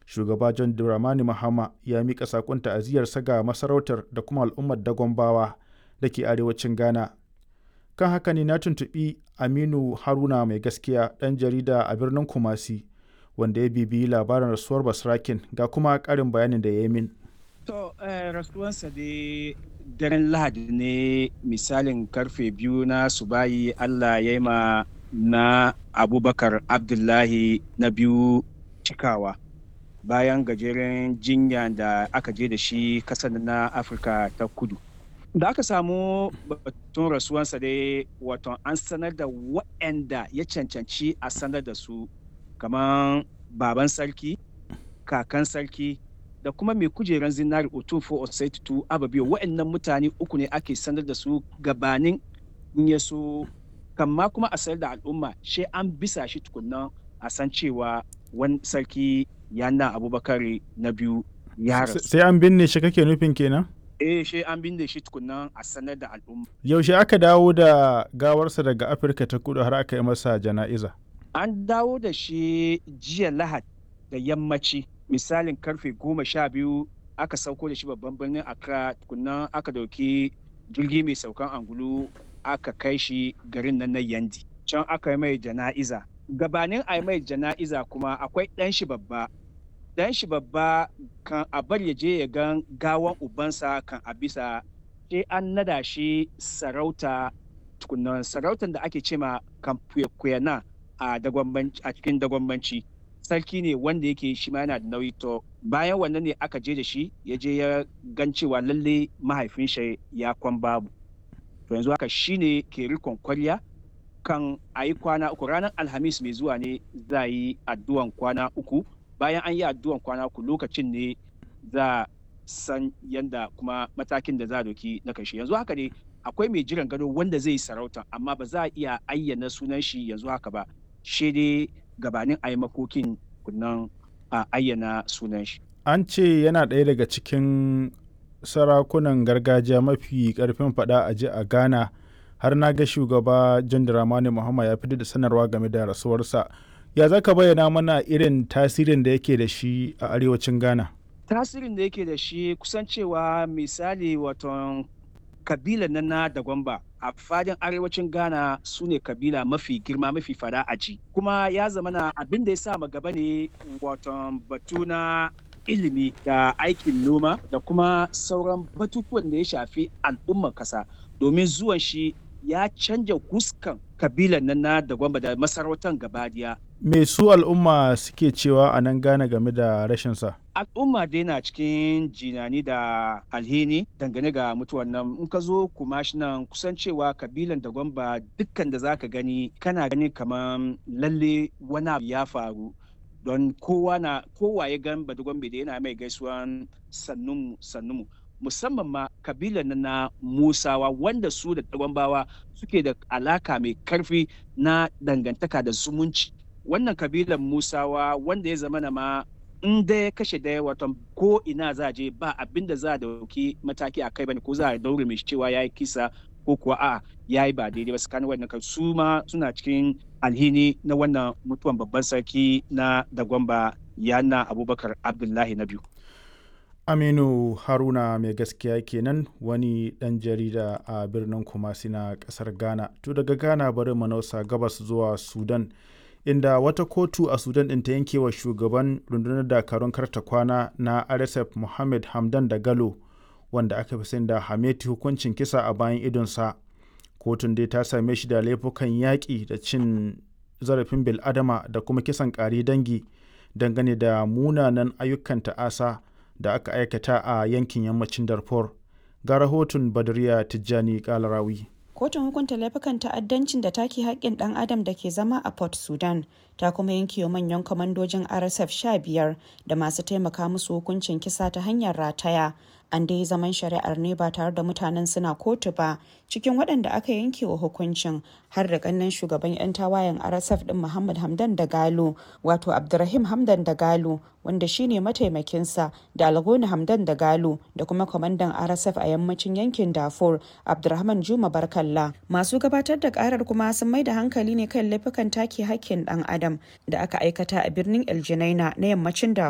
shugaba john dramani mahama ya miƙa saƙon ta'aziyarsa ga masarautar da kuma al'ummar dagombawa da ke arewacin ghana kan haka ne na tuntuɓi aminu haruna mai gaskiya ɗan jarida a birnin kumasi wanda ya bibiyi labarin rasuwar basrakin ga kuma ƙarin bayanin da ya yi min to rasuwansa dai daren lahadi ne misalin karfe biyu na subayi allah ya yi ma na abubakar abdullahi na biyu cikawa bayan gajeren jinya da aka je da shi kasar na afirka ta kudu da aka samu batun rasuwansa dai wato an sanar da waɗanda ya cancanci a sanar da su kamar baban sarki kakan sarki da kuma mai kujeran zinari otufo osaitu ababiyo waɗannan mutane uku ne ake sanar da su gabanin in ya so kamma kuma a sanar da al'umma shi an bisa shi tukunnan a san cewa wani sarki yana abubakar na biyu ya rasu sai an binne shi kake nufin kenan eh shi an binne shi tukunnan a sanar da al'umma yaushe aka dawo da gawarsa daga afirka ta kudu har aka yi masa jana'iza an dawo da shi jiya lahad da yammaci misalin karfe goma sha biyu aka sauko da shi babban birnin accra tukunnan aka dauki jirgi mai saukan angulu aka kai shi garin nan na yandi can aka yi mai jana'iza gabanin a yi mai jana'iza kuma akwai ɗan shi babba ɗan shi babba kan a bar ya je ya gan gawan ubansa kan a bisa sai an nada shi sarauta tukunan sarautar da ake cema kan kuyana a cikin dagwambanci sarki ne wanda yake shi ma yana da nauyi to bayan wannan ne aka je da shi ya je ya gan cewa lalle mahaifin shi ya kwan babu to yanzu haka shine ke rikon kwarya kan a yi kwana uku ranar alhamis mai zuwa ne za yi addu'an kwana uku bayan an yi addu'an kwana uku lokacin ne za san yanda kuma matakin da za a doki na kashe yanzu haka ne akwai mai jiran gado wanda zai yi sarauta amma ba za a iya ayyana sunan shi yanzu haka ba shi dai gabanin a yi makokin kunnan a ayyana sunan shi an ce yana ɗaya daga cikin sarakunan gargajiya mafi ƙarfin faɗa a ji a ghana har na ga shugaba john dramani muhammad ya fitar da sanarwa game da rasuwarsa ya za ka bayyana mana irin tasirin da yake da shi a arewacin ghana tasirin da yake da shi kusan cewa misali waton kabila na na da gwamba a fadin arewacin ghana su ne kabila mafi girma mafi fada a ji kuma ya zama na abin da ya sa gaba ne waton batu na ilimi da aikin noma da kuma sauran batutuwan da ya shafi al'ummar kasa domin zuwan shi ya canja huskan kabilan nan na da gwamba da masarautar gabadiya. Me su al'umma suke cewa a nan gane game da rashinsa? Al'umma dai na cikin jinani da alhini dangane ga mutuwan nan in ka zo kuma shi nan kusan cewa kabilan da gwamba dukkan da zaka gani kana gani kamar lalle wani abu ya faru don kowa na kowa ya gan badugwambe da yana mai gaisuwan sannunmu sannunmu musamman ma kabilan na musawa wanda su da tagwambawa suke da alaka mai karfi na dangantaka da zumunci wannan kabilan musawa wanda ya zama na ma in da ya kashe daya watan ko ina za a je ba abin da za a dauki mataki a kai bane ko za a daure mai cewa ya yi kisa ko kuwa a ya yi ba daidai ba tsakanin wannan su ma suna cikin alhini na wannan mutuwan babban sarki na dagwamba yana abubakar abdullahi na biyu aminu haruna mai gaskiya kenan wani dan jarida a birnin kumasi na kasar ghana to daga ghana bari manausa gabas zuwa sudan inda wata kotu a sudan ɗin ta yanke wa shugaban rundunar dakarun karta kwana na rsf mohammed hamdan da galo wanda aka fi sani da hameti hukuncin kisa a bayan idonsa kotun dai ta same shi da laifukan yaƙi da cin zarafin bil'adama da kuma kisan ƙari dangi dangane da munanan ayyukan ta'asa da aka aikata a yankin yammacin darfur ga rahoton badriya tijjani kalarawi kotun hukunta laifukan ta'addancin da take haƙƙin ɗan adam da ke zama a port sudan ta kuma yanke wa manyan kwamandojin rsf 15 da masu taimaka musu hukuncin kisa ta hanyar rataya an dai zaman shari'ar ne ba tare da mutanen suna kotu ba cikin waɗanda aka yanke wa hukuncin har da ƙannan shugaban 'yan tawayen rsf ɗin muhammad hamdan da galo wato abdurrahim hamdan da galo wanda shine mataimakinsa da algoni hamdan da galo da kuma kwamandan rsf a yammacin yankin darfur abdurrahman juma barkalla masu gabatar da karar kuma sun mai da hankali ne kan laifukan take hakkin ɗan adam da aka aikata a birnin el na yammacin darfur